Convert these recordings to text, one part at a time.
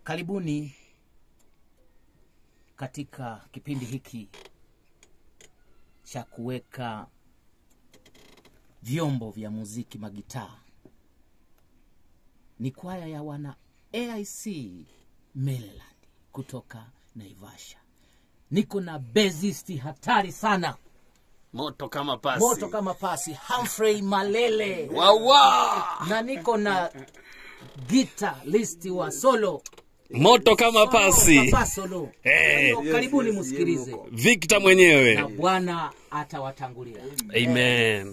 Karibuni katika kipindi hiki cha kuweka vyombo vya muziki magitaa. Ni kwaya ya wana AIC Maryland kutoka Naivasha. Niko na bezisti hatari sana, moto kama pasi moto kama pasi, Humphrey Malele wawa na niko na gita listi wa solo moto kama pasi Papa solo. Eh. Kwa hiyo Karibuni msikilize Victor na mwenyewe Bwana atawatangulia. amen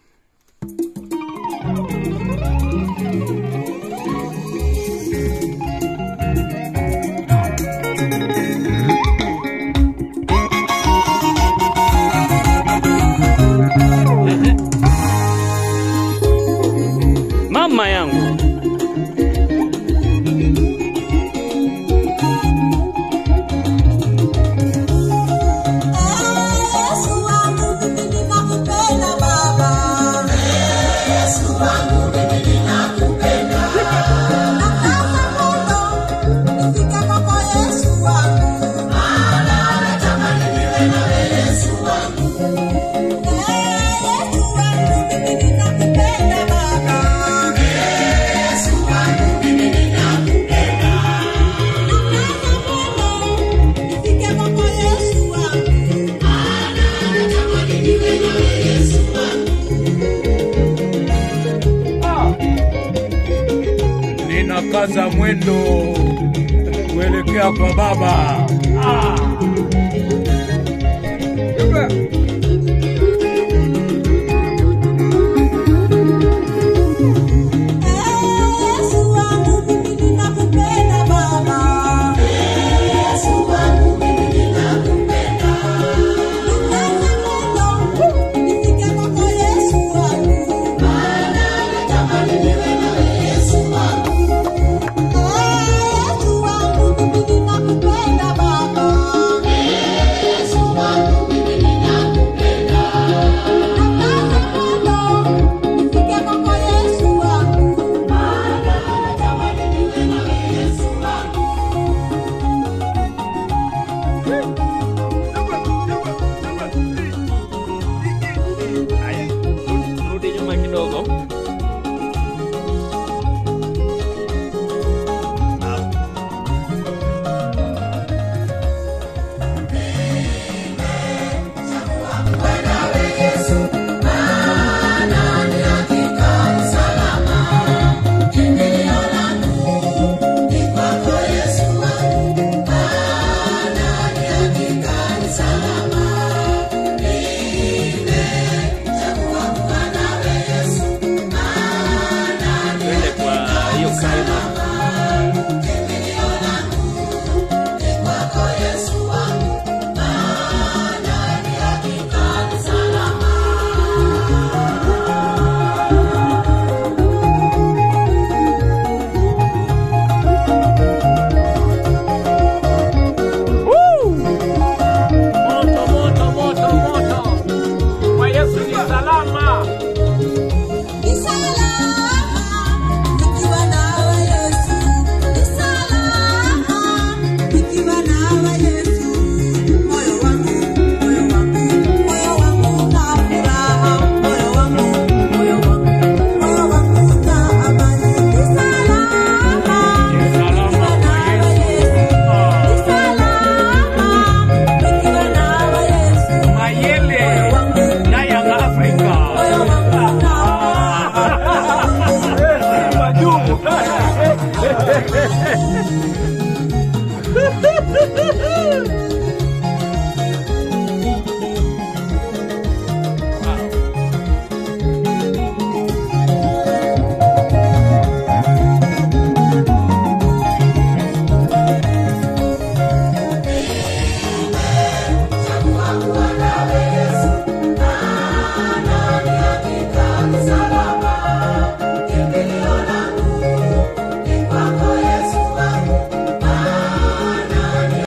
mama yangu Yesu wangu mimi ninakupenda Baba. Yesu wangu mimi ninakupenda. Nataka moto nifike kwako Yesu wangu. Maana natamani niwe nawe Yesu wangu. Yesu wangu mimi ninakupenda Baba. Yesu wangu mimi ninakupenda. Nataka moto nifike kwako Yesu wangu. ninakaza mwendo kuelekea kwa baba ah.